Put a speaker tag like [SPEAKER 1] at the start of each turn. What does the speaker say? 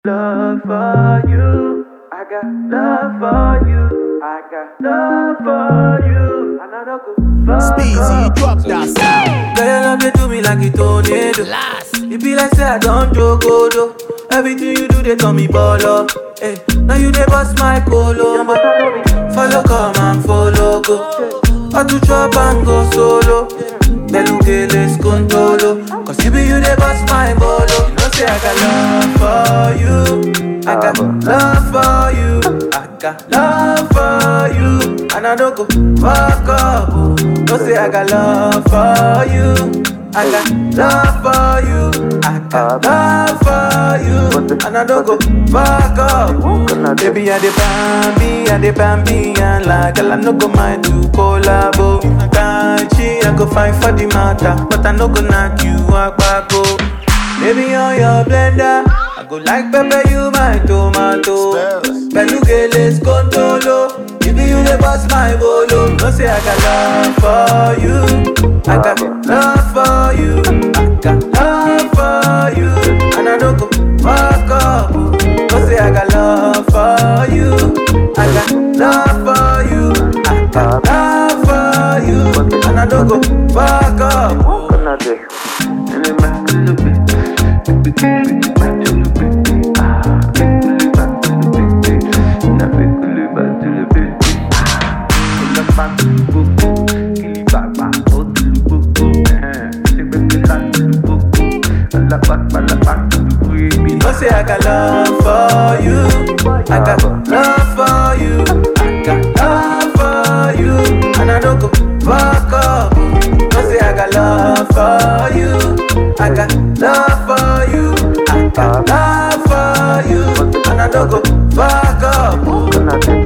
[SPEAKER 1] love for you. I got love for you. I got love for you. And I don't go fuck
[SPEAKER 2] Speezy,
[SPEAKER 1] up.
[SPEAKER 2] drop that sound.
[SPEAKER 1] Girl, your love they do me like a tornado.
[SPEAKER 2] Last.
[SPEAKER 1] It be like say I don't joke, do. Everything you do, they call me baller. Hey, now you they bust my colo. but I know me. Follow, come and follow, go. I to chop and go solo. Belugeles contolo. Cause you be you they bust my bolo. You know say I got love for you. I got love for you. I got love for you. And I don't go fuck up. oh. No say I got love for you. I got love for you. I got love for you. And I don't go fuck up. Baby, I the bambi, I the bambi, and like girl, I no go mind to collabo. Kanchi, I go fight for the matter, but I no go knock you out back go. Baby, on your blender, I go like pepper, you my tomato.
[SPEAKER 2] Spells.
[SPEAKER 1] Belugeles contolo. If you the boss my bolo, no say I got love for you. I got love for you. I got love for you. And I don't go fuck up. No say I got love for you. I got love for you. I got love for you. And I don't go fuck up. No say I got love for you. I got love for you. I got love for you. And I don't go fuck up. No say I got love for you. I got love for you. I got love for you. And I don't go fuck up.